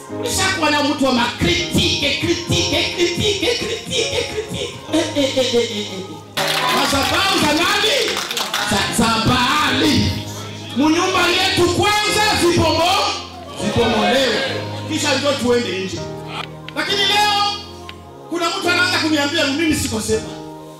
ulishakuwa na mtu wa makritike kritike kritike kritike kritike Eh, eh, eh, eh, eh, eh. madhabahu za nani za, za baali munyumba yetu kwanza zipomo zipomolewe kisha ndio tuende nje lakini leo kuna mtu anaanza kuniambia mimi siko sepa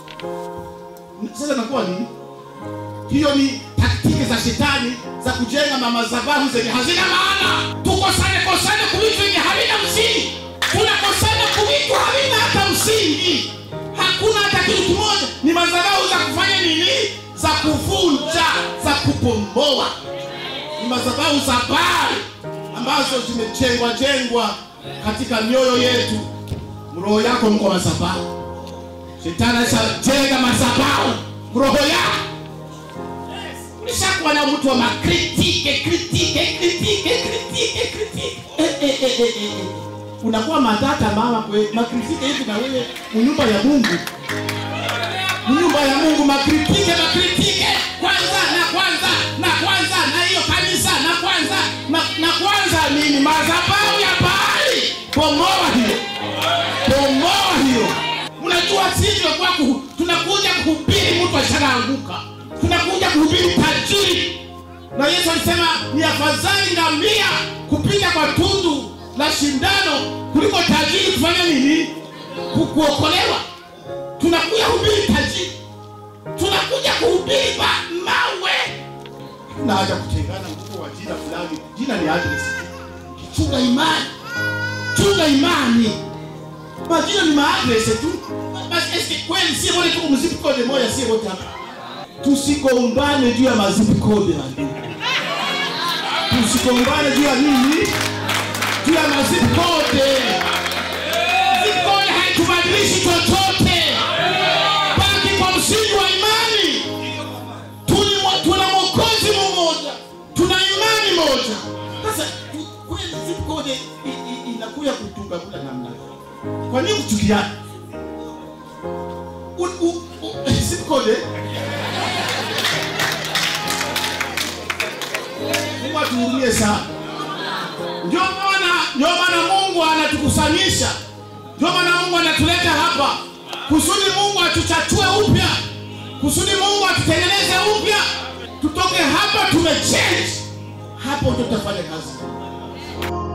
sasa nakuwa nini hiyo ni taktiki za shetani za kujenga mamadhabahu zenye hazina maana tukosane kosane kuvitu vyenye havina msingi tunakosana kuvitu havina hata msingi hakuna hata kitu kimoja ni madhabahu za kufanya nini za kuvunja za kupomoa ni madhabahu za bali ambazo zimejengwa jengwa katika mioyo yetu roho yako mko madhabahu shetani ashajenga madhabahu roho yako ulishakuwa na mtu wa makritike kritike kritike kritike kritike eh, eh, eh, eh, eh, eh. unakuwa matata mama kwe makritike hivi na wewe munyumba ya mungu munyumba ya mungu makritike makritike kwanza na kwanza na kwanza na hiyo kanisa na kwanza na, na kwanza nini madhabahu ya bahari pomoa hiyo pomoa hiyo mnajua sisi tunakuwa kuhu- tunakuja kuhubiri mtu ashanaanguka tunakuja kuhubiri tajiri na yesu alisema ni afadhali ngamia kupita kwa tundu la shindano kuliko tajiri kufanya nini Ku- kuokolewa tunakuja kuhubiri tajiri tunakuja kuhubiri ma- mawe na haja kutengana mkuu wa jina fulani jina ni adres chunga imani chunga imani majina ni maadrese tu basi eske kweli sie wote tuko mzipi kode moja sie wote hapa tusigombane juu ya mazipi kode na nini tusigombane juu ya nini juu ya mazipi kode Zip kode haitubadilishi chochote baki kwa msingi wa imani Tuli- tuna mwokozi mmoja tuna imani moja sasa tu- kweli zip code i- i- inakuya kutunga kula namna gani? kwa nini kuchukiana U- u- u- zip code mungu atuhurumie sana ndio maana ndio maana mungu anatukusanyisha ndio maana mungu anatuleta hapa kusudi mungu atuchachue upya kusudi mungu atutengeneze upya tutoke hapa tumechange hapo ndio tutafanya kazi